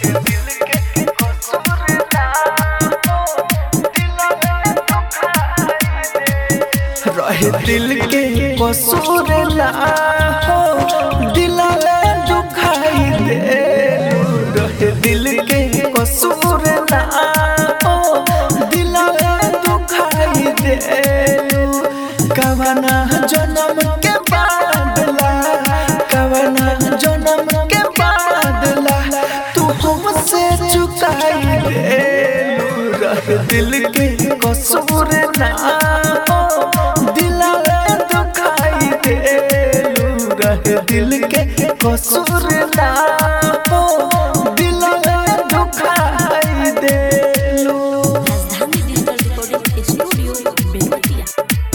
रहे दिल के कसूर ना हो दिलवे दुखाई दे रहे दिल के कसूर ना हो दिलवे दुखाई दे कवना जन्म के बादला कवना जन्म के बादला तू हमसे चुकाई दे रहे दिल के कसूर ना हो दिलवे दुखाई दे रहे दिल के कसूर ना हो दिलवे दुखाई दे Rajdhani digital recording studio Belwatia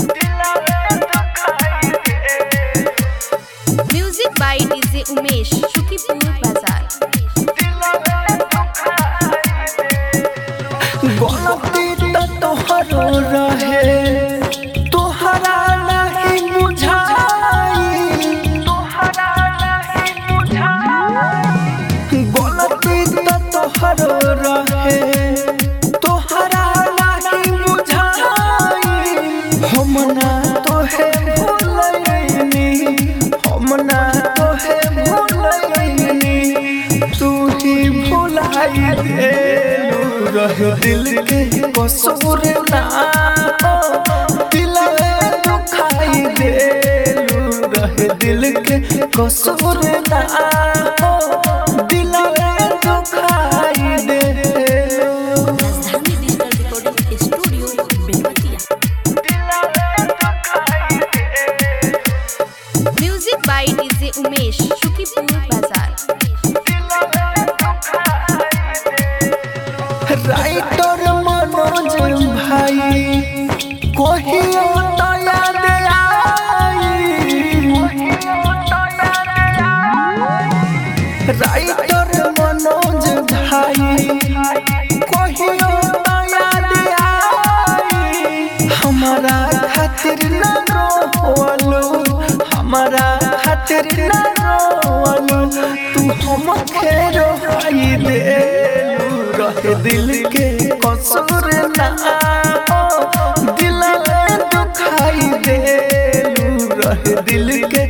music by DJ Umesh Shukipur बाजार गलती तो तोहरो रहे तोहरा नहीं बुझाई तोहरा नहीं बुझाई गलती तो तोहरो रहे तोहरा नहीं बुझाई हम ना तोहे भूलैनी हम ना तोहे भूलैनी तू ही भुलाई दे रह दिल के कसूर ना हो दिलवे दुखाई दे रह दिल के कसूर ना हो दिलवे दुखाई दे Rajdhani digital recording studio Belwatia music by DJ Umesh Shukipur बाजार राइटर मनोज भाई कहियो तो याद आई राइटर मनोज भाई कहियो तो याद आई हमारा खातिर न रोवलो हमारा खातिर न रोवलो तू हमके रोई दे रहे दिल के कसूर ना हो दिल में दुखाई दे रहे दिल के